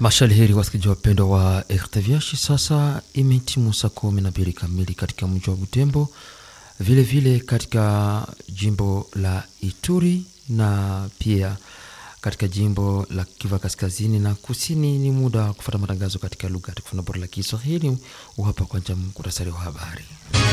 Mashalheri wasikilizaji wapendwa wa RTVH, sasa imetimu saa kumi na mbili kamili katika mji wa Butembo, vile vile katika jimbo la Ituri na pia katika jimbo la Kivu kaskazini na kusini. Ni muda wa kufuata matangazo katika lugha tukufu bora la Kiswahili. Uhapa kwanza muktasari wa habari.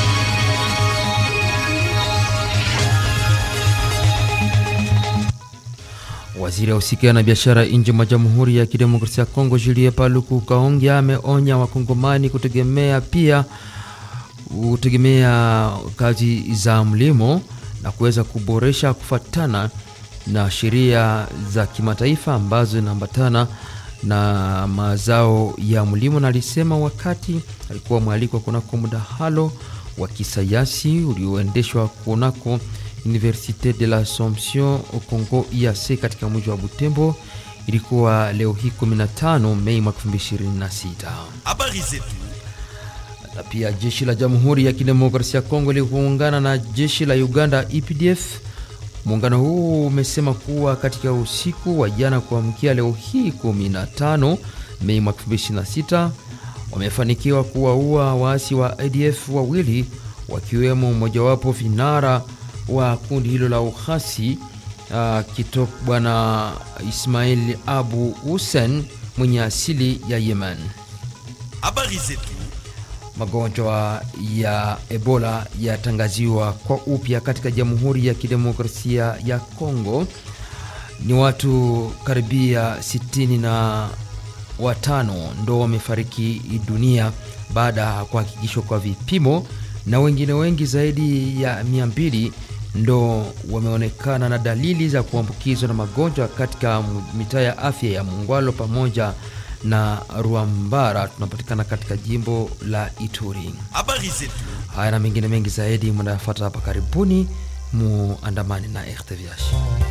Waziri ausikia na biashara nje mwa Jamhuri ya Kidemokrasia ya Kongo Julie Paluku Kaongea ameonya wakongomani kutegemea pia kutegemea kazi za mlimo na kuweza kuboresha kufuatana na sheria za kimataifa ambazo zinaambatana na mazao ya mlimo, na alisema wakati alikuwa mwalikwa kunako mdahalo wa kisayansi ulioendeshwa kunako Universite de l'Assomption au Congo IAC katika mji wa Butembo. Ilikuwa leo hii 15 Mei mwaka 2026. Habari zetu. Na pia jeshi la Jamhuri ya Kidemokrasia ya Kongo liliungana na jeshi la Uganda EPDF. Muungano huu umesema kuwa katika usiku wa jana kuamkia leo hii 15 Mei mwaka 2026 wamefanikiwa kuwaua waasi wa ADF wawili wakiwemo mmojawapo vinara wa kundi hilo la uhasi uh, kitop bwana Ismail Abu Hussein mwenye asili ya Yemen. Habari zetu. Magonjwa ya Ebola yatangaziwa kwa upya katika Jamhuri ya Kidemokrasia ya Kongo. Ni watu karibia sitini na watano ndo wamefariki dunia baada ya kuhakikishwa kwa vipimo na wengine wengi zaidi ya mia mbili ndo wameonekana na dalili za kuambukizwa na magonjwa katika mitaa ya afya ya Mungwalo pamoja na Ruambara, tunapatikana katika jimbo la Ituri. Habari zetu. Haya na mengine mengi zaidi mnayafuata hapa karibuni, muandamani na RTVH.